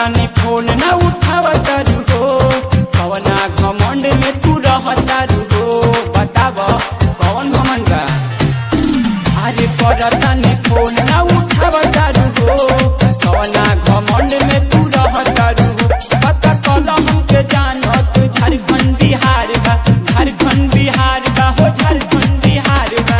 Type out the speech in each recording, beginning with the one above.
तानी फोन न उठावता हो कवना घमंड में तू रहता हो बताब कौन घमंड बा अरे करतानी फोन न उठावता हो कवना घमंड में तू रहता हो पता कल हमके जानत झारखंड बिहार बा झारखंड बिहार बा हो झारखंड बिहार बा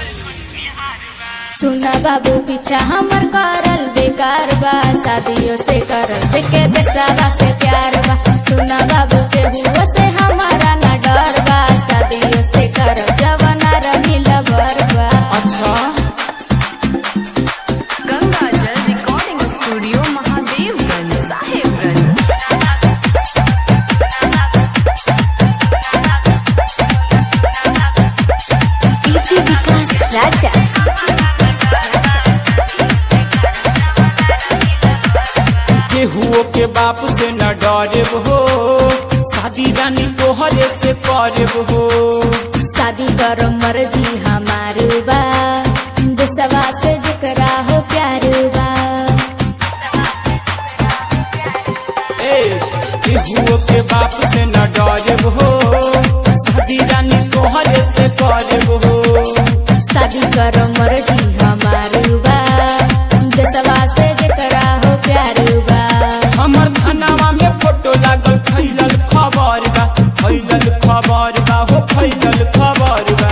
सुना बाबू पीछा हमर करल बेकार बा शादियों से करल जेके देसावा से प्यार बा सुना बाबू के हुआ से हमारा न डर बा शादियों से करल जवाना रही लबर बा अच्छा Ganga Jal recording studio Mahadevganj Sahebganj DJ Vikas Raja केहुओ के बाप से न डरे हो शादी रानी तोहरे से करे हो शादी करो मर्जी हमार बा देसवा से जकरा हो प्यार बा ए केहुओ के बाप से न डरे हो शादी रानी तोहरे से करे हो शादी करो मर्जी हमार बा देसवा से जकरा हो प्यार बा हमर थानावा में फोटो लागल फैलल खबर बा फैलल खबर बा हो फैलल खबर बा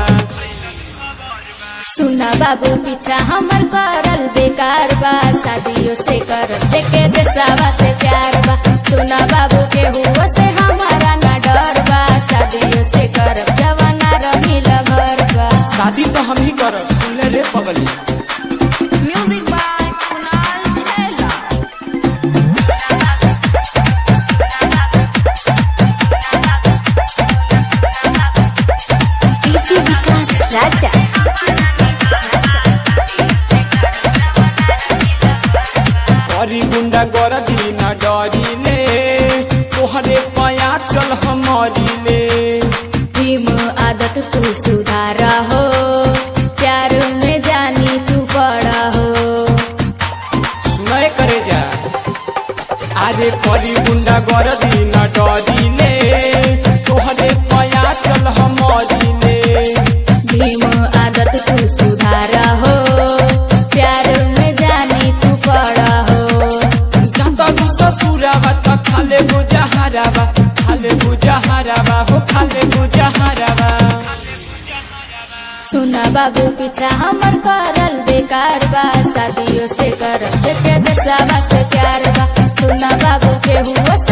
सुना बाबू पीछा हमर करल बेकार बा शादियों से करल जेके देसावा से प्यार बा सुना बाबू के हुआ से हमारा ना डर बा शादियों से करल जवाना रही लबर बा शादी तो हम ही करब सुनले रे पगली म्यूजिक बाय कुणाल छैला डीजे विकास राजा करी गुंडा गरदी न डरिले तोहरे पया चल हमरिले प्रेम आदत तू सुधारा हो प्यार में जानी तू बड़ा हो सुनाए करे जा अरे करी गुंडा गरदी न डरिले तोहरे पया चल हमरिले भीम आदत तू सुधारा हो प्यार में जानी तू बड़ा हो जाता तू ससुरावा त खाले बुझारावा खाले बुझारावा हो खाले बुझारावा सुना बाबू पीछा हमर करल बेकार बा शादियों से करल जेके देसावा से प्यार बा सुना बाबू के हुआ से